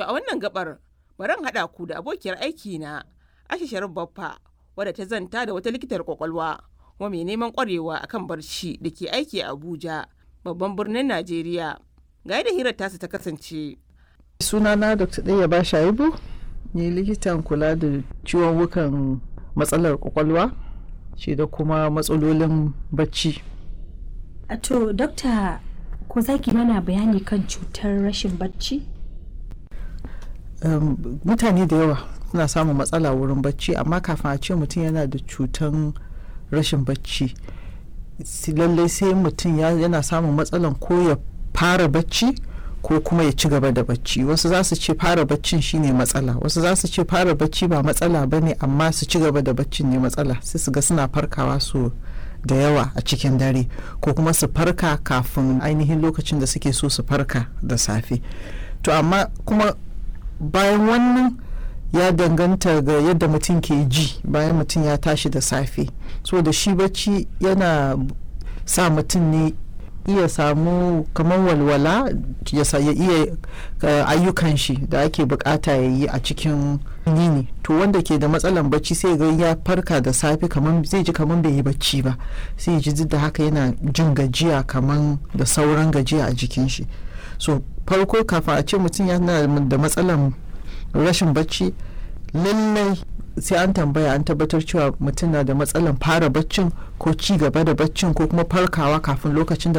To a wannan gabar bari haɗa ku da abokiyar aiki na Aisha Sharif Baffa wadda ta zanta da wata likitar kwakwalwa kuma mai neman kwarewa akan barci da ke aiki a Abuja babban birnin Najeriya. Ga yadda hirar tasu ta kasance. sunana dr ɗaya ba shaibu ni likitan kula da ciwon wukan matsalar kwakwalwa shi da kuma matsalolin bacci A To, dokta ko za ki mana bayani kan cutar rashin bacci? um, mutane da yawa suna samun matsala wurin bacci amma kafin a ce mutum yana da cutan rashin bacci si- lallai sai mutum ya- yana samun matsalan ko ya fara bacci ko kuma ya ci gaba da bacci wasu za su ce fara baccin shine matsala wasu za su ce fara bacci ba matsala ba ne amma su ci gaba da baccin ne matsala sai su ga suna farkawa su da yawa a cikin dare ko kuma su farka kafin ainihin lokacin da suke so su farka da safe to amma kuma bayan wannan ya danganta ga yadda mutum ke ji bayan mutum ya tashi da safe so da shi bacci yana sa mutum ne iya samu kamar walwala ya sa- ya iya uh, ayyukan shi da ake bukata ya yi a cikin yini to wanda ke da matsalan bacci sai ga ya farka da safe kamar zai ji kamar bai yi bacci ba sai ya ji duk da haka yana jin gajiya kamar da sauran gajiya a jikin shi so farko kafin a ce mutum yana da matsalan rashin bacci lallai sai an tambaya an tabbatar cewa mutum na da matsalan fara baccin ko ci gaba da baccin ko kuma farkawa kafin lokacin da